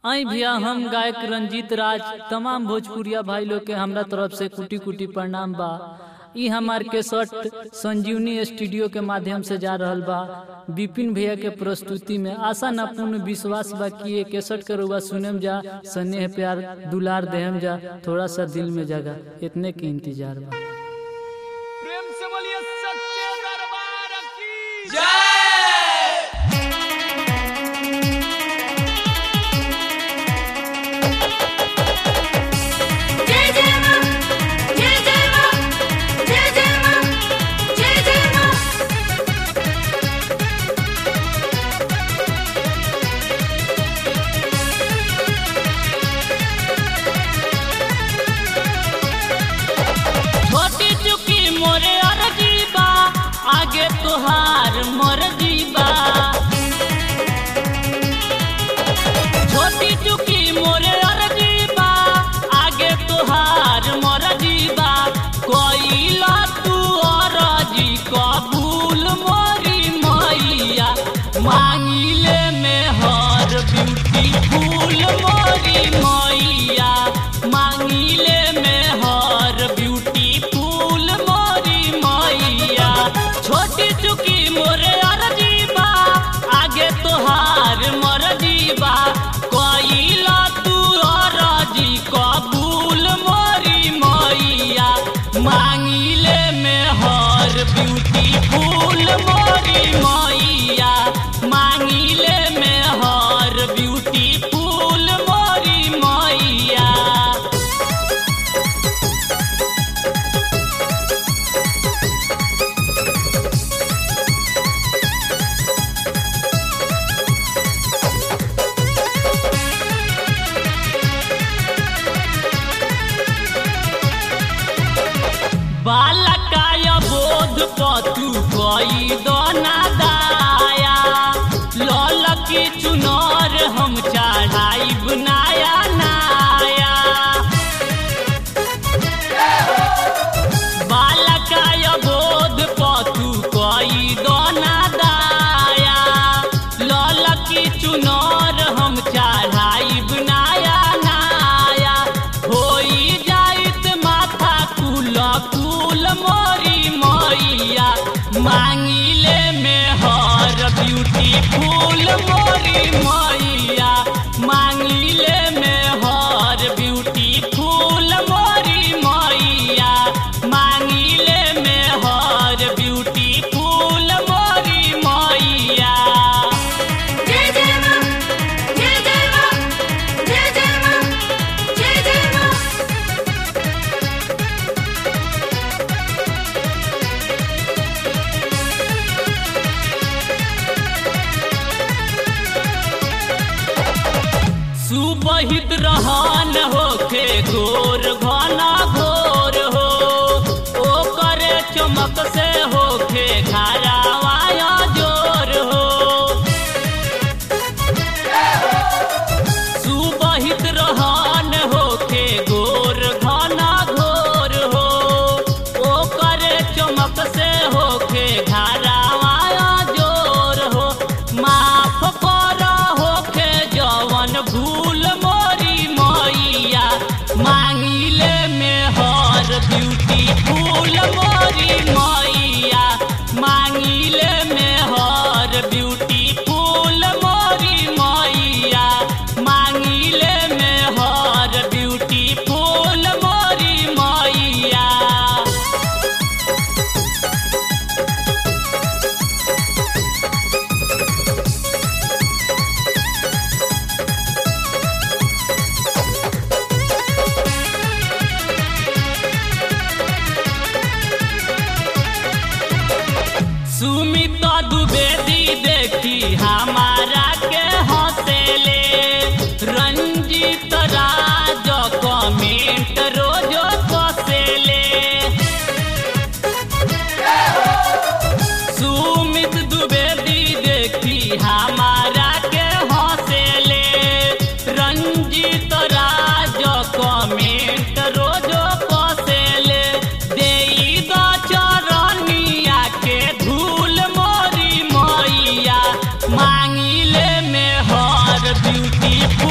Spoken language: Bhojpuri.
आई भैया हम गायक रंजीत राज तमाम भोजपुरिया भाई लोग के हमरा तरफ से कुटी कुटी प्रणाम बा ई हमार केसट संजीवनी स्टूडियो के माध्यम से जा रहल बा विपिन भैया के प्रस्तुति में आशा न पूर्ण विश्वास बा कि ये केसट के रुआ सुनम जा स्नेह प्यार दुलार देहम जा थोड़ा सा दिल में जगा इतने के इंतजार बा प्रेम से बोलिए सच्चे दरबार की जय जय मां जय जय मां जय जय मां जय जय मां छोटी चुकी मोरे अर्जी बा आगे तुहार मोर जीबा छोटी चुकी मोरे अर्जी बा आगे तुहार मोर जीबा कोइला तू अर्जी कबूल मोरी मैया मांगिले में हर ब्यूटी फूल मोरी मैया मांगिले में हर ब्यूटी फूल मोरी मैया छोटी चुकी मोरे अर्जी बा आगे तोहार मोर जीबा कोइला तू अर्जी कबूल मोरी मैया मांगिले में हर ब्यूटी फूल मोरी मैया मांगिले में हर ब्यूटी फूल मोरी मैया बालकाय बोध पतु कई दना दाया लल की चुनर हम चढ़ाई बनाया नाया बालकाय बोध पतु कई दना दाया लल की चुनर हम चढ़ाई बनाया नाया होई जाइत माथा कुल कुल मोरी मैया मांगिले में हर ब्यूटी फूल मोरी मैया मांगिले में हर ब्यूटी फूल मोरी मैया मांगिले में हर ब्यूटी फूल मोरी मैया जय जय मां जय जय मां जय जय मां जय जय मां सुबहित रहन होखे घोर घना घोर हो ओ करे चमक से होखे घरावाया जोर हो सुबहित रहन होखे घोर घना घोर हो ओ करे चमक से होखे घरावाया जोर हो माफ कर होखे जवन भूल मोरी मैया मांगिले में हर ब्यूटी फूल मोरी मैया मांगिले में हर ब्यूटी फूल मोरी मैया मांगिले में हर ब्यूटी फूल मोरी मैया सुमित द्विवेदी देखी हमारा के हंसेले रंजीत राज कमेंट रोजो कसेले सुमित द्विवेदी देखी हमारा के हंसेले रंजीत राज कमेंट रोजो कसेले देई द चरनिया के धूल मोरी मैया मांगिले में हर ब्यूटी